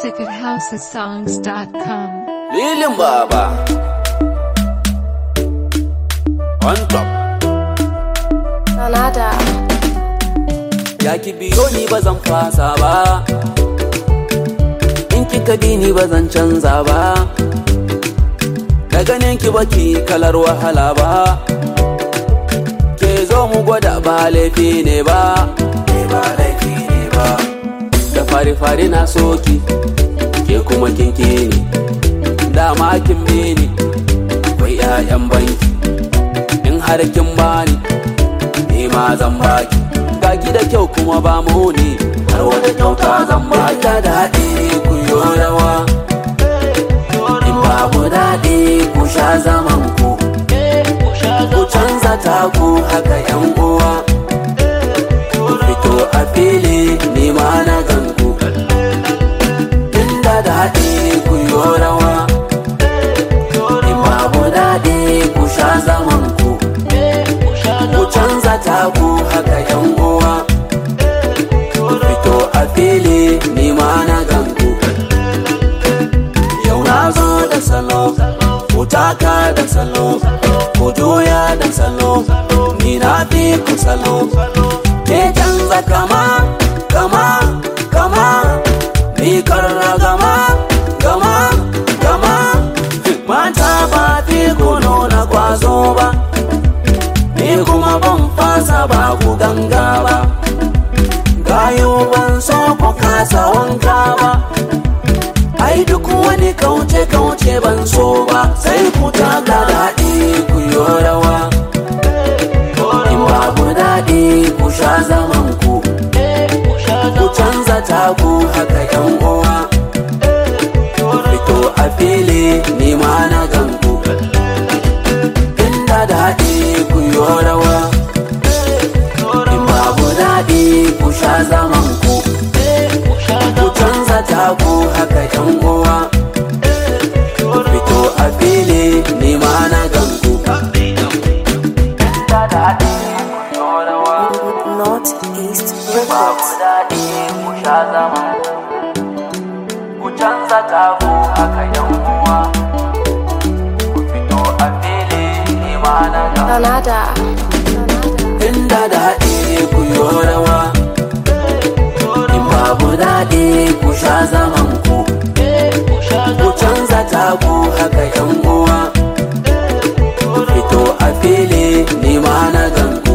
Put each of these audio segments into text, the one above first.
music at housesongs.com. Lilin Baba On top Nada. Ya ki biyo ni ba zan fasa ba In kika bi ni ba zan canza ba Da ganin ki baki kalar wahala ba Ke zo mu gwada ba laifi ne ba Ne ba laifi ne ba Da fari-fari na soki Ke kuma kinki ni Dama kin bi ni Akwai 'ya'yan banki In har kin bani ni ma zan baki ga ki da kyau kuma ba mu ne har wata kyauta zan baki da daɗi ku yo rawa in babu daɗi ku sha zaman ku ku canza taku haka yan uwa ku fito a fili ni ma na ganku inda daɗi ku yo rawa in babu daɗi ku sha zaman ku ku canza taku haka yan uwa ku fito a fili ni ma na ganku yau na zo da salo ku taka da salo ku juya da salo ni na fi ku salo ke canza kama kama kama ni karra gama gama gama mata ba fi ku nuna kwazo ba ni kuma ban fasa ba ku ganga ba gayo ban so ku kasa wanka ba ai duk wani kauce kauce ban so ba sai ku taka daɗi ku yi rawa in babu daɗi ku sha zaman ku ku canza taku haka yan uwa ku fito a fili ni ma na ganku inda daɗi ku yi rawa in babu daɗi ku sha zaman ku ku canza taku haka yan uwa ku fito a fili ni ma na ganku inda daɗi ku yi rawa Northeast babu Records. daɗi ku sha zaman ku canza taku haka yan uwa ku fito a fili ni ma na ganku Nada. inda daɗi ku yi rawa in babu daɗi ku sha zaman ku ku canza taku haka yan uwa ku fito a fili ni ma na ganku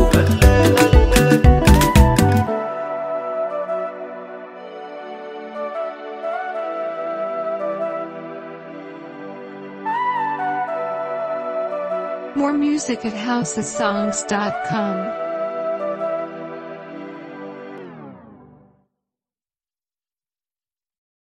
More music at housesongs.com.